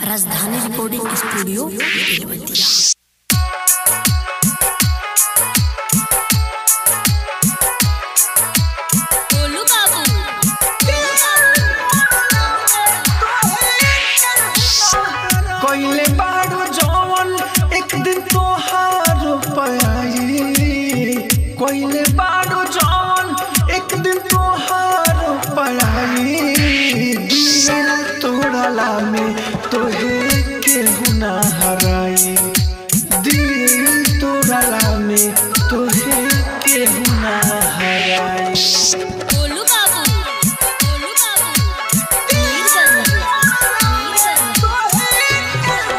राजधानी recording studio Belwatia Golu बाबू कइले बाड़ू जवन एक दिन तोहार पाई कइले बाड़ू जवन एक दिन तोहार पाई दिल तोड़ला में तोहे केहू ना हराई दिल तोड़ला में तोहे केहू ना हराई गोलू बाबू गोलू बाबू मीरगंज मीरगंज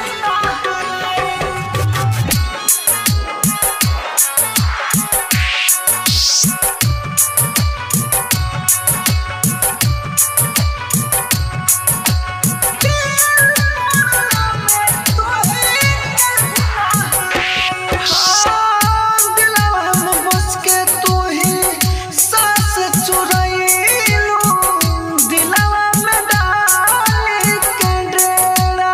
दिलवा में बस के तू ही सांस चुराइलू दिलवा में डाल के डेरा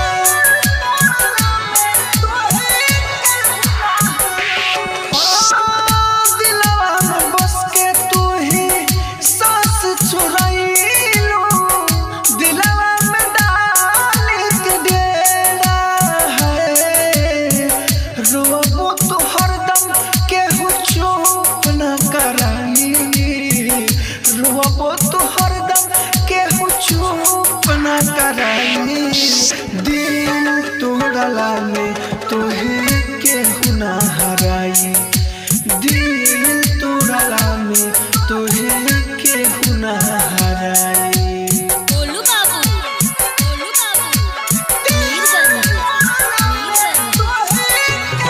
दिलवा में बस के तू ही सांस चुराइलू दिलवा में डाल के डेरा है रोबो तो हरदम केहू चुप न कराई रोबो तो हरदम केहू चुप न कराई दिल तोड़ला में तोहे केहू न हराई दिल तोड़ला में तोहे केहू न हराई गोलू बाबू गोलू बाबू मीरगंज मीरगंज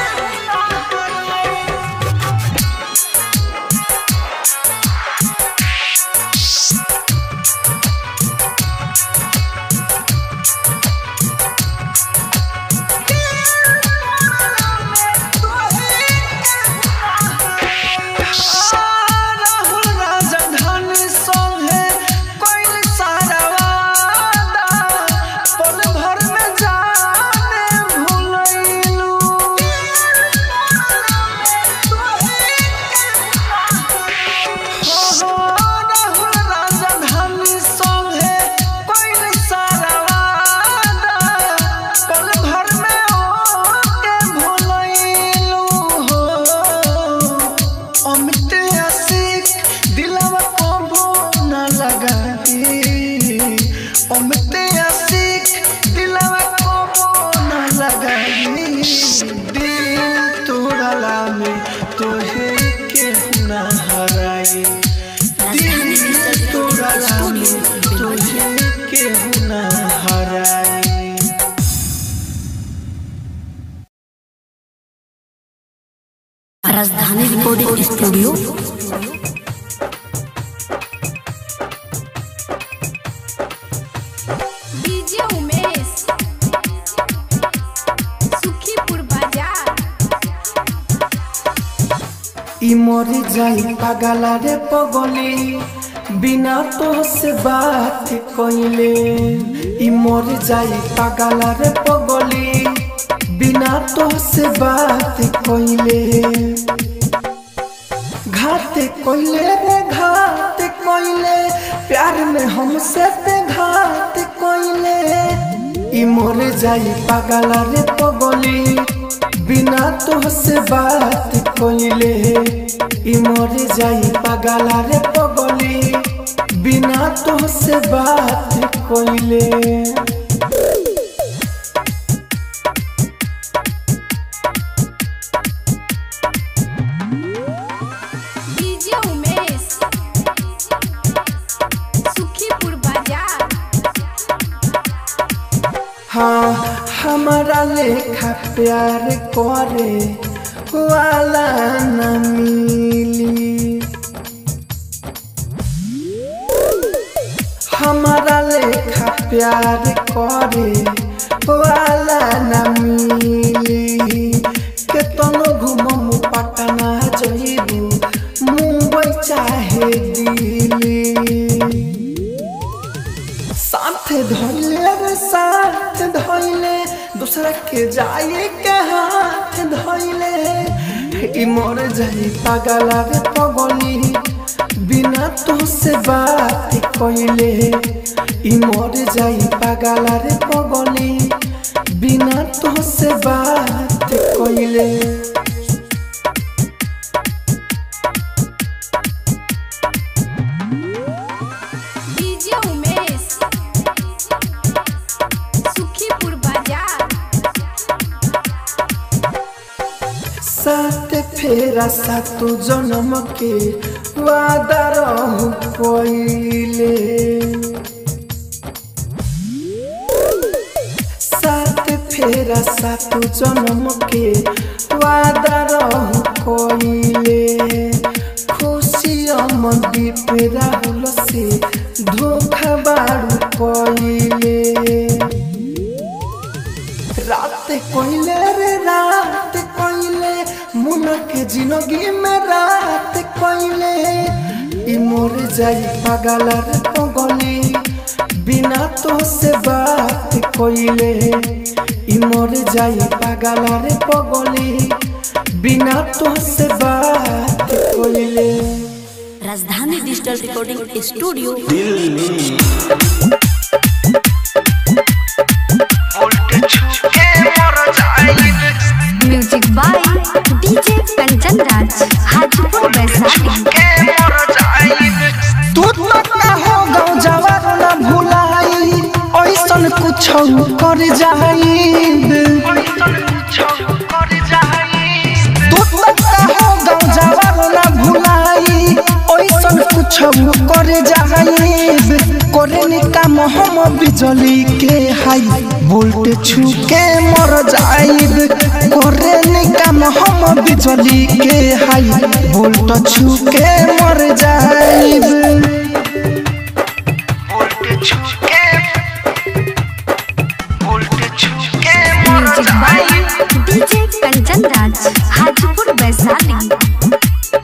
राहुल राजधानी संगे कोई सारा वादा पल भर में जाने भूलैलू हो राहुल राजधानी संगे कोई सारा वादा पल भर में ओके भूलैलू हो अमित आशिक दिलवा कबो न लगाई अमित आशिक दिलवा कबो न लगाई दिल तोड़ला में तोहे के न हराई दिल तोड़ला में तोहे के न हराई Rajdhani recording studio DJ Umesh Sukhipur बाजार इ मरी जाई पागला रे पगली बिना तो से बात कइले इ मरी जाई पागला रे पगली बिना तो से बात कइले घात कइले रे घात कइले प्यार में हमसे पे घात कइले इ मर जाई पागला रे पगली बिना तो से बात कइले इ मर जाई पागला रे पगली बिना तो से बात कइले डीजे उमेश सुखीपुर बाजार हाँ हमारा लेखा प्यार करे वाला न मिली हमारा लेखा प्यार करे वाला न मिली केतनो घुमम पटना जइबू मुंबई चाहे दिल्ली साथ धइले रे साथ धइले दूसरा के जाए के हाथ धइले ई मोर जाई पागला रे पगली बिना तुझसे बात कइले ई मोर जाई पागला रे पगली बिना तुझसे बात कइले डीजे उमेश सुखीपुर बाजार साथ फेरा सातो जन्म के वादा रहू पहिले साथ फेरा सातो जन्म के वादा रहू पहिले खुशी अमदी पे राहुल से धोखा बारू पहिले रात कोइले रे रात कोइले मुना के जिंदगी में रात कोइले ई मोर जाई पागल रे पगली बिना तो से बात कोइले ई मोर जाई पागल रे पगली बिना तो से बात कोइले Rajdhani digital recording studio music by DJ Kanchan Raj Hajipur Vaishali तू तो का हो गाँव जवार न भुलाई ऐसन कुछ कर जाइब तू तो का हो गाँव जवार न भुलाई ऐसन कुछ कर जाइब करे नि काम हम बिजली के हाई वोल्ट छू के मर जाइब करे नि काम हम बिजली के हाई वोल्ट छू के मर जाइब music by DJ Kanchan Raj Hajipur Vaishali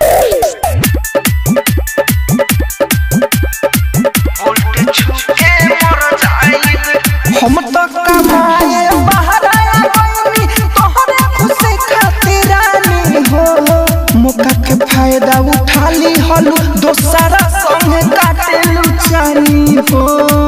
हम तो कमाए बाहर आया गइनी तोहरे खुशी खातिर रानी हो मौका के फायदा उठा ली हलू दोसरा संग काटे लुचानी हो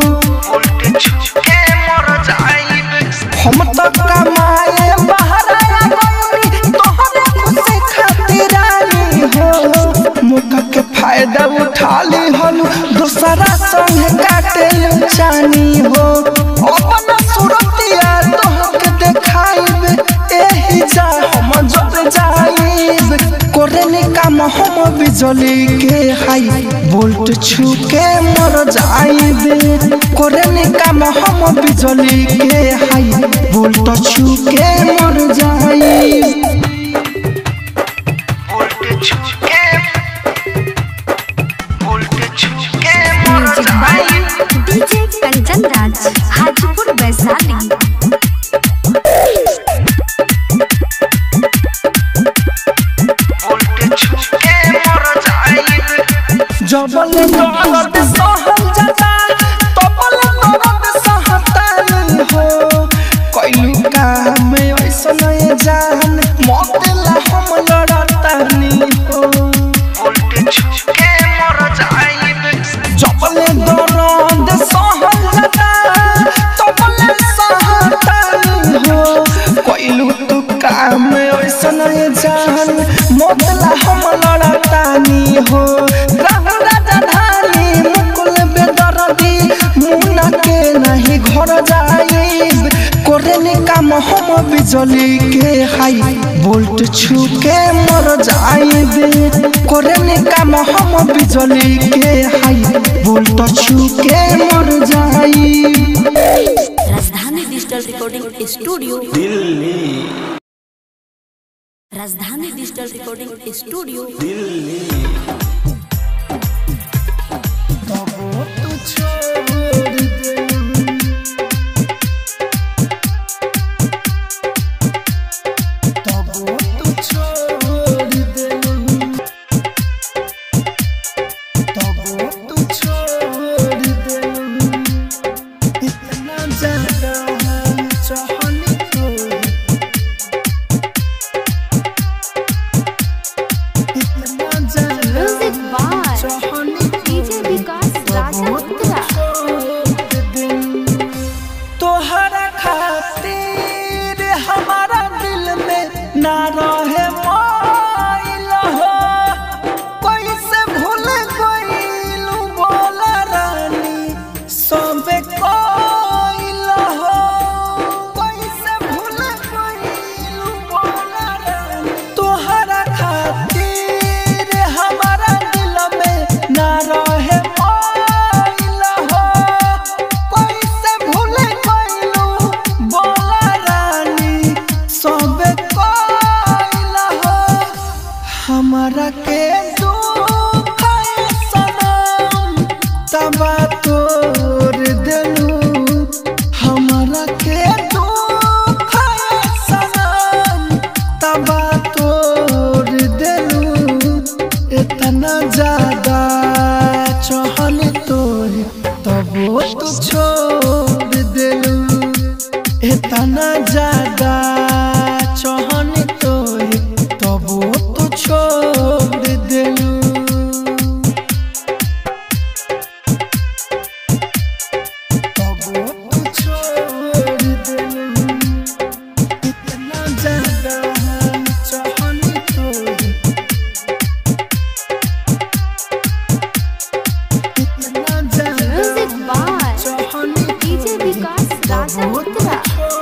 हम तो कमाए बाहर आया गइनी तोहरे खुशी खातिर रानी हो मौका के फायदा उठा ली हलू दोसरा संग काटे लुचानी हो अपन सुरतिया तोहके देखाइब एही जा हम जब जाइब करे नि काम हम बिजली के हाई वोल्ट छू के मर जाइब करे नि काम हम बिजली के हाई वोल्ट छू के मर जाइब music by DJ Kanchan Raj Hajipur Vaishali जबल दर्द सहल जाता तबल दर्द सहतानी हो कैलू काम ऐसन जान मतेला हम लड़तानी हो जबल दर्द सहल जाता तबल सहतानी हो कैलू तू काम ऐसन जान मतेला हम लड़तानी हो राम राजा धानी मुकुल बेदरदी मुना के नहीं घर जाइब करे नि काम हम बिजली के हाई वोल्ट छू के मर जाइब करे नि काम हम बिजली के हाई वोल्ट छू के मर जाइब Rajdhani digital recording studio Rajdhani digital recording studio तबो तू छोड़ दे तबो तू छोड़ दे तबो तू छोड़ दे इतना ज्यादा हम चाहने ना रहे मोइल हो कैसे भूल गइलू बोला रानी सबे कोइल हो कैसे भूल गइलू बोला रानी तोहरा खातिर हमारा दिल में ना रहे मोइल हो कैसे भूल गइलू बोला रानी सबे कोइल हो हमारा के दुख है सनम तबा तोड़ देलू हमारा के दुख है सनम तबा तोड़ देलू इतना ज्यादा चहल तोड़ तबो तू छोड़ देलू इतना ज्यादा चहन तोहे तबो तो छोड़ देलू तबो तो छोड़ देलू इतना ज्यादा चहन तोहे इतना ज्यादा म्यूजिक बाय चहन डीजे विकास राजा उत्तरा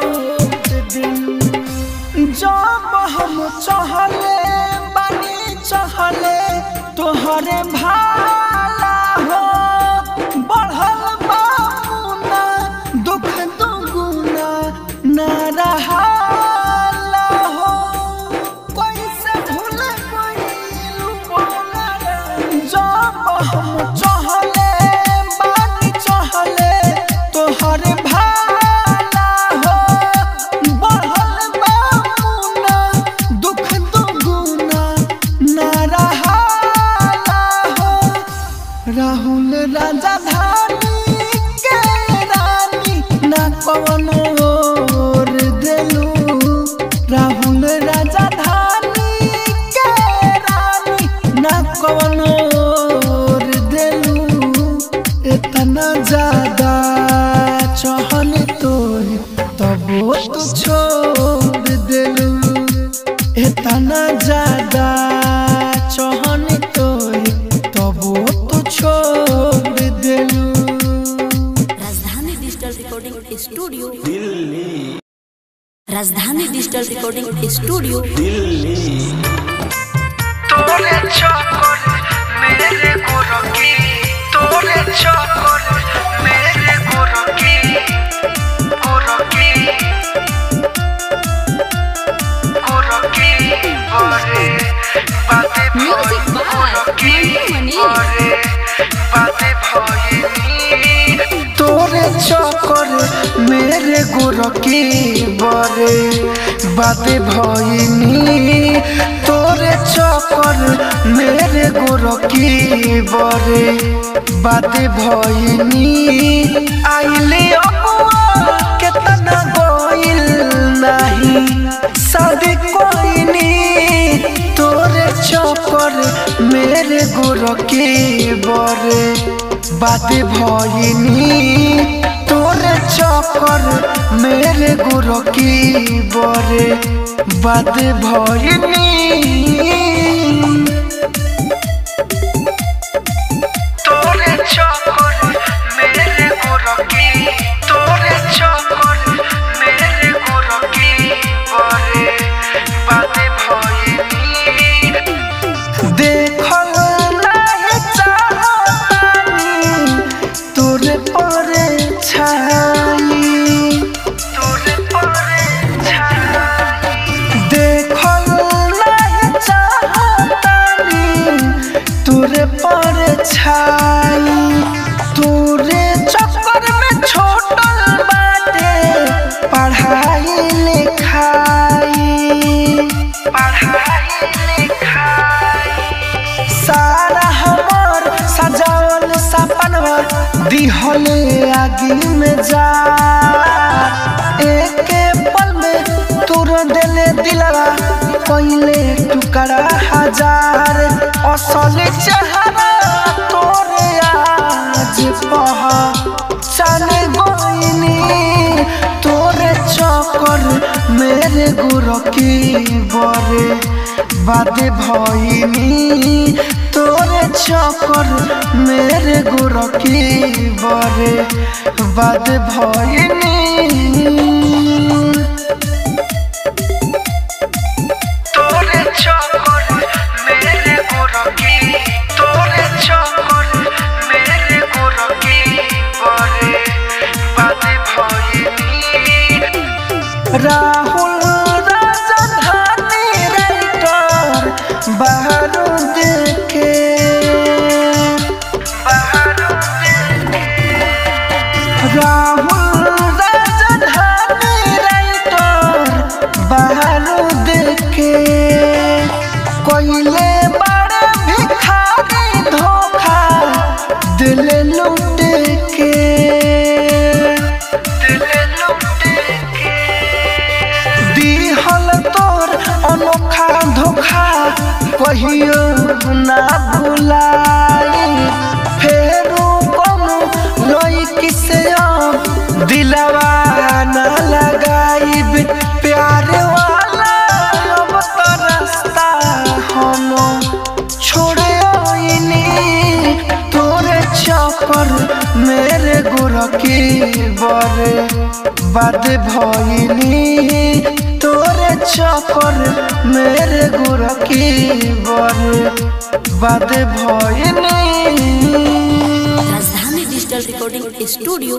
जब हम चहले बानी चहले तोहरे भाला हो बढ़ल बामुना दुख दुगुना न रहाला हो कैसे भूल गइलू बोला रे। जब हम चहले बानी चहले तोहरे भाला हो बढ़ल बामुना दुख दुगुना न रहाला हो राहुल राजा धानी के रानी ना कवनो और देलू राहुल राजा धानी के रानी ना कवनो और देलू इतना ज्यादा चहन तोहे तबो तू छोड़ देलू इतना ज्यादा चहन तोहे तबो तू छोड़ देलू Rajdhani digital recording studio Rajdhani digital recording studio तोरे चक्कर मेरे गोरकी तोरे चक्कर मेरे गोरकी गोरकी गोरकी अरे बातें म्यूजिक बाय मनु मनीष बातें भइनी तोरे चक्कर मेरे गोरकी बरे बातें भइनी तोरे चक्कर मेरे गोरकी बरे बातें भइनी आइले अबुआ केतना गइल नाही शादी कोइनी तोरे चक्कर मेरे गोरकी बरे बातें भइनी तोरे चक्कर मेरे गोरकी बरे बातें भइनी तोरे चक्कर मेरे गोरकी तोरे चक्कर मेरे गोरकी बरे बातें भइनी देखल नाही चाहतानी तोरे परे छाई तोरे परे छाई देखल नाही चाहतानी तोरे परे छाई तोरे चक्कर में छोटल बाटे पढ़ाई लिखाई पढ़ाई लिखाई सारा हमर सजावल सपनवा दिहले आगे में जा एक पल में तुर देले दिलवा पहले टुकड़ा हजार असल चेहरा तोरे आज पहा चल गोइनी तोरे चक्कर मेरे गुर गोरकी बरे बादे भइनी तोरे चक्कर मेरे गोरकी बरे बादे भइनी तोरे चक्कर मेरे गोरकी तोरे चक्कर मेरे गोरकी बरे बादे भइनी राहुल राजधानी राइटर बाहर देखे राहुल राजधानी राइटर बाहर देखे कोयले बड़े भिखारी धोखा दिल लुटे के दिल लुटे के दिहल तोर अनोखा धोखा कहियो ना भुलाई फेरू कोनो लई से अब दिलवा ना लगाई प्यार वाला अब तो रास्ता हम छोड़े आईनी तोरे चक्कर मेरे गोरकी बरे बाद भइनी तोरे चक्कर मेरे गोरकी बरे बाद भइनी Rajdhani digital recording studio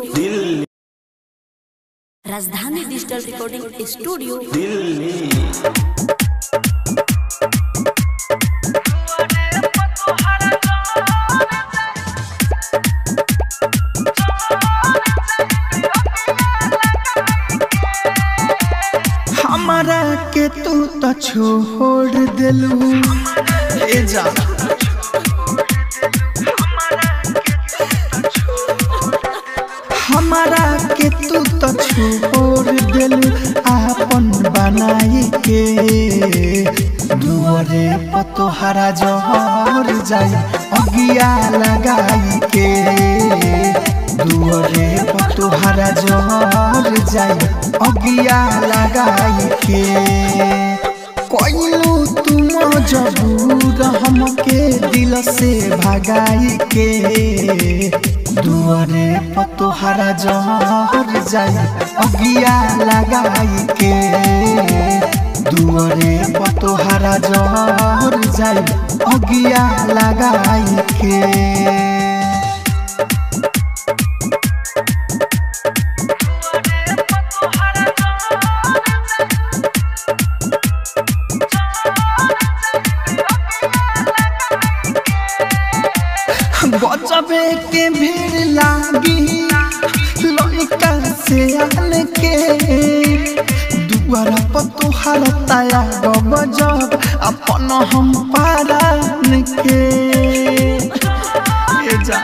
Rajdhani digital recording studio हमारा के तू तो छोड़ दिलू ए जा हमारा के तू तो छोड़ दिलू आपन बनाई के दुआरे पतोहरा जहर जाई अगिया लगाई के दुआरे पतोहरा जहर जाई अगिया लगाई के कोइलू तुम जबूर हमके दिल से भगाई के दुआरे पतोहरा जहर जाई अगिया लगाई के दुआरे पतोहरा जहर जाई अगिया लगाई के गजबे के भीड़ लागी लइका से आन के दुआरा पर तोहार ताया गजब अपन हम पारान के ये जा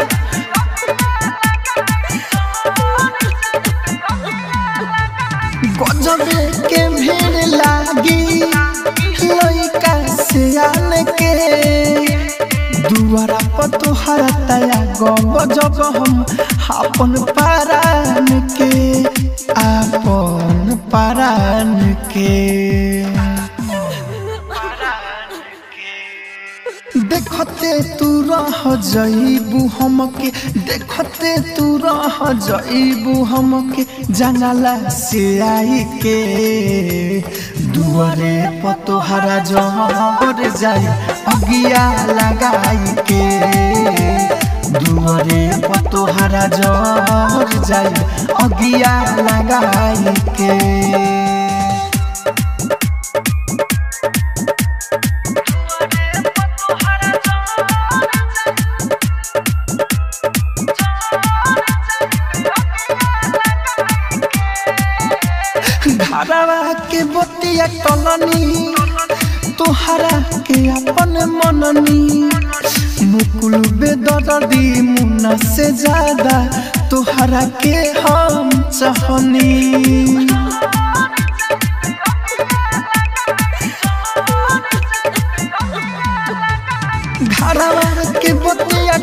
गजबे के भीड़ लागी लइका से आन के दुआरा पर तोहरा तया गब जब हम अपन पारान के अपन पारान के देखते तू रह जईबू हमके देखते तू रह जईबू हमके जंगला से आई के दुआरे पर तोहरा जहर जाई अगिया लगाई के दुआरे पर तोहरा जहर जाई अगिया लगाई के घरवा के बतिया कलनी तोहरा के अपन मननी मुकुल बेदर्दी मुन्ना से ज्यादा तोहरा के हम चाहनी घरवा के बतिया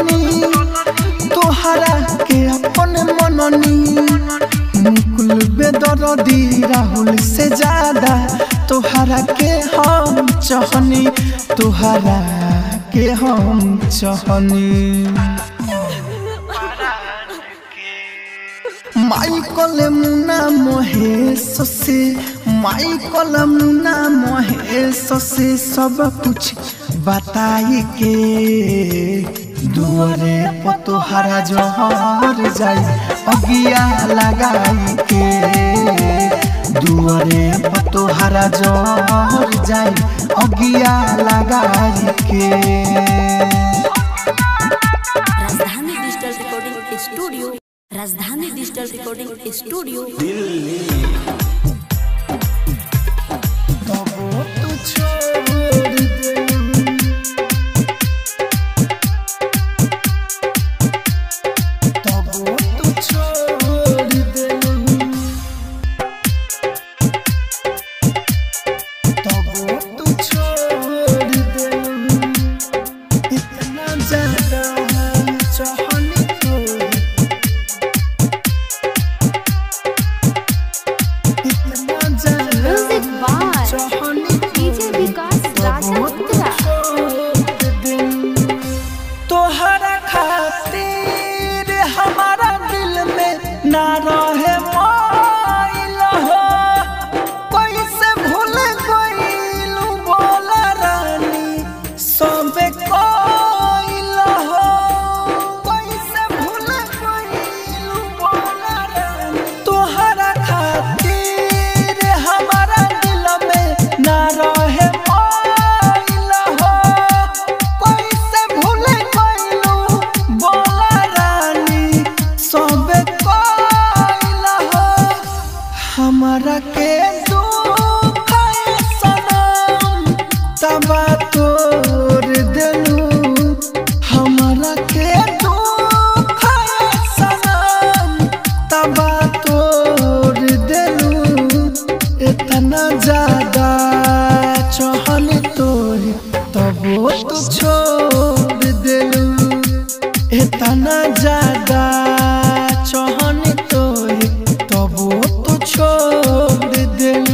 कलनी तोहरा के अपन मननी मुकुल बे बेदर्दी राहुल से ज्यादा तोहरा के हम चहनी तोहरा के हम चहनी माइकल मुना महेश से माइकल मुना महेश से सब कुछ बताई के दुआरे पर तोहरा जहर जाई अगिया लगाई के दुआरे पर तोहरा जहर जाई अगिया लगाई के Rajdhani digital recording studio Rajdhani digital recording studio तबो तू छोड़ दे तबो तू छोड़ दे तबो तू छोड़ दे इतना ज्यादा चाहने को इतना ज्यादा म्यूजिक बाय चाहने डीजे विकास राजा उत्तरा तोहरा खातिर हमारा दिल में ना रहे मोइल हो कैसे भूल गइलू बोला रानी सबे कोइल हो कैसे भूल गइलू बोला रानी तोहरा खातिर हमारा दिल में ना रहे मोइल हो कैसे भूल गइलू बोला रानी सबे कोइल हो हमरा के दुख है सनम तबा तोड़ देलू हमरा के दुख है सनम तबा तोड़ देलू इतना ज्यादा चहल तोड़ तबो तू छोड़ देलू इतना ज्यादा चहन तोड़ तबो तू छोड़ देलू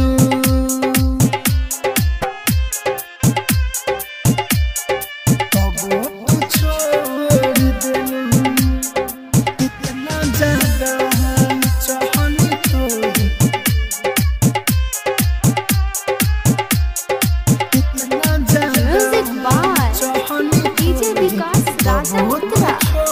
तबो तू छोड़ देलू इतना ज्यादा चहन तोड़ इतना ज्यादा म्यूजिक बाय चहन डीजे विकास राजा उत्तरा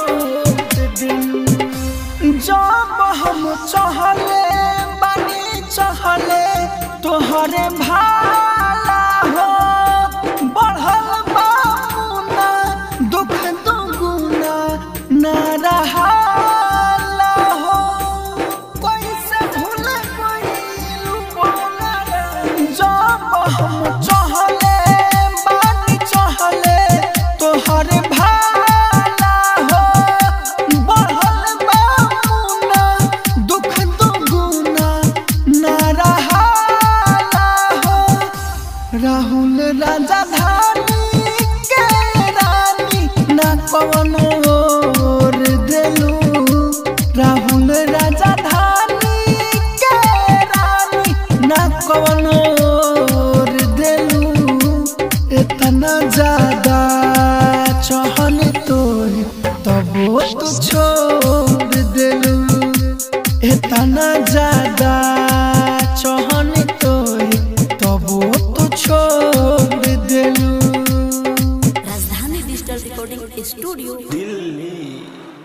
जब हम चहले बानी चहले तोहरे भाला हो बढ़ल बामुना दुख दुगुना न रहाला हो कैसे भूल गइलू बोला रे जब हम चहले बानी चहले तोहरे भाला हो बढ़ल बामुना दुख दुगुना न रहाला हो राहुल राजा धानी के रानी ना कवनो और देलू राहुल राजा धानी के रानी ना कवनो और देलू इतना ज्यादा चहल तोड़ तबो तू छोड़ देलू इतना ज्यादा चहन तोड़ तबो तू छोड़ देलू राजधानी डिजिटल रिकॉर्डिंग स्टूडियो